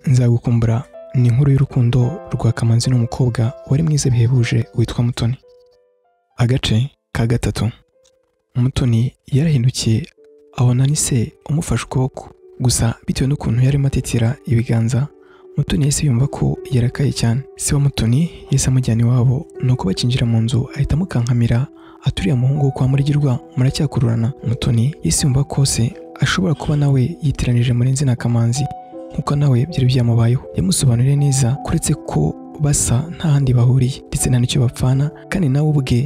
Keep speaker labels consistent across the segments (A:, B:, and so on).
A: nzagukumbura ni inkuru y'urukundo rwa kamanzi n'umukobwa wari mwiza bihebuje witwa mutoni agace ka gatatu mutoni yarahindukiye abona ni se umufashe ukuboko gusa bitewe n'ukuntu yarimo atitira ibiganza mutoni yahise yumva ko yarakaye cyane se wa mutoni yahise amujyana iwabo nuko bakinjira mu nzu ahita amukankamira aturiye umuhungu wo kwa murirwa muracyakururana mutoni yahise yumva ko se ashobora kuba nawe yitiranije muri nzina kamanzi nk'uko nawe byari byamubayeho yamusobanuriye neza kuretse ko basa nta handi bahuriye ndetse nta n'icyo bapfana kandi nawe ubwe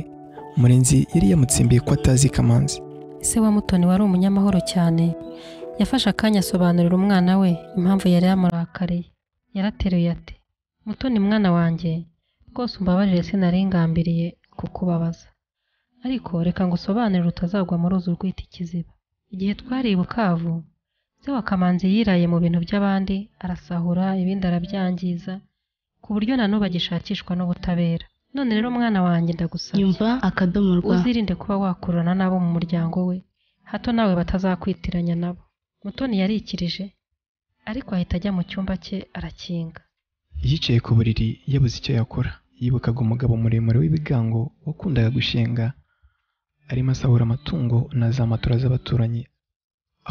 A: murenzi yari yamutsimbiye ko atazi kamanzi
B: Se wa Mutoni wari umunyamahoro cyane yafashe akanya asobanurira umwana we impamvu yari yamurakariye yarateruye ati Mutoni mwana wanjye rwose umbabarire sinari ngambiriye kukubabaza ariko reka ngusobanurire utazagwa mu ruzi urwita ikiziba igihe twari i Bukavu se wa Kamanzi yiraye mu bintu by'abandi arasahura ibindi arabyangiza ku buryo na n'ubu agishakishwa n'ubutabera none rero mwana wanjye ndagusabye
C: Nyumva akadomo rwa
B: uzirinde kuba wakurana n'abo mu muryango we hato nawe batazakwitiranya nabo mutoni yarikirije ariko ahita ajya mu cyumba cye arakinga
A: yicaye ku buriri yabuze icyo yakora yibukaga umugabo muremure w'ibigango wakundaga gushinga arimo asahura amatungo na za matora z'abaturanyi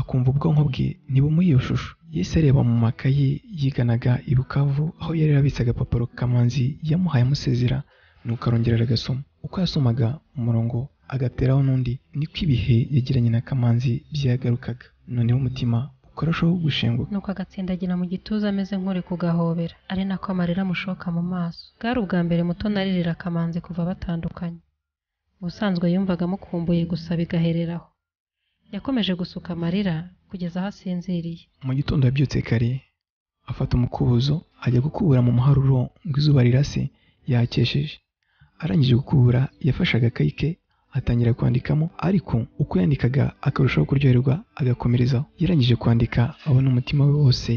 A: akumva ubwonko bwe ntibumuhe iyo shusho yahise areba mu makayi yiganaga i Bukavu aho yari yarabitse agapapuro kamanzi yamuhaye amusezera nuko arongera aragasoma uko yasomaga umurongo agateraho n'undi niko ibihe yagiranye na kamanzi byagarukaga noneho umutima ukarushaho gushenguka
B: nuko agatsindagira mu gituza ameze nk'uri kugahobera ari nako amarira amushoka mu maso bwari ubwa mbere mutoni aririra akamanzi kuva batandukanye ubusanzwe yumvaga amukumbuye gusa bigahereraho yakomeje gusuka amarira kugeza aho asinziriye
A: mu gitondo yabyutse kare afata umukubuzo ajya gukubura mu muharuro ngo izuba rirase yakesheje arangije gukubura yafashe agakayi ke atangira kwandikamo ariko uko yandikaga akarushaho kuryoherwa agakomerezaho yarangije kwandika abona umutima we wose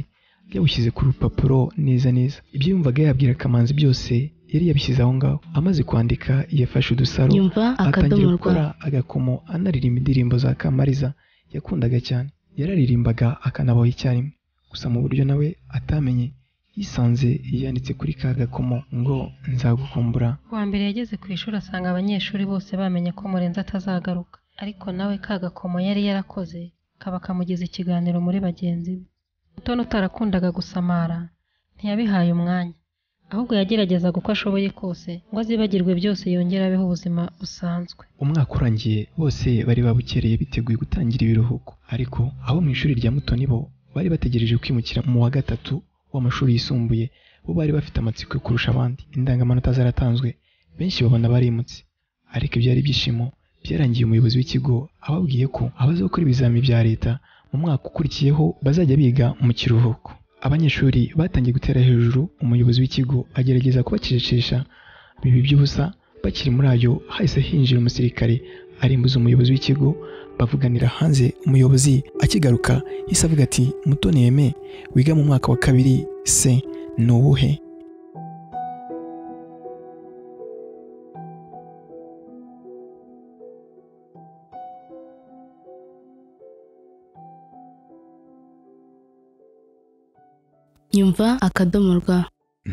A: yawushyize ku rupapuro neza neza ibyo yumvaga yabwira kamanzi byose yari yabishyize aho ngaho amaze kwandika yafashe udusaro
C: Nyumva akadomo
A: atangira
C: rwa
A: gukora agakomo anaririmba indirimbo za kamariza yakundaga cyane yararirimbaga akanabaho icyarimwe gusa mu buryo nawe atamenye yisanze yanditse kuri ka gakomo ngo nzagukumbura
B: kuwa mbere yageze ku ishuri asanga abanyeshuri bose bamenye ko murenzi atazagaruka ariko nawe ka gakomo yari yarakoze kaba kamugize ikiganiro muri bagenzi be mutoni utarakundaga gusamara ntiyabihaye umwanya ahubwo yagerageza uko ashoboye kose ngo azibagirwe byose yongere abeho ubuzima busanzwe
A: umwaka urangiye bose bari babukereye biteguye gutangira ibiruhuko ariko abo mu ishuri rya mutoni bo bari bategereje kwimukira mu wa gatatu w'amashuri yisumbuye bo bari bafite amatsiko yo kurusha abandi indangamanota zaratanzwe benshi babona barimutse ariko ibyari ibyishimo byarangiye umuyobozi w'ikigo ababwiye ko abazakora ibizamini bya leta mu mwaka ukurikiyeho bazajya biga mu kiruhuko abanyeshuri batangiye gutera hejuru umuyobozi w'ikigo agerageza kubacecekesha bibi by'ubusa bakiri muri ayo hahise hinjira umusirikare arimbuza umuyobozi w'ikigo bavuganira hanze umuyobozi akigaruka yahise avuga ati mutoni yeme wiga mu mwaka wa kabiri se ni uwuhe
C: nyumva akadomo rwa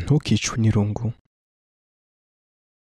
A: ntukicwe n'irungu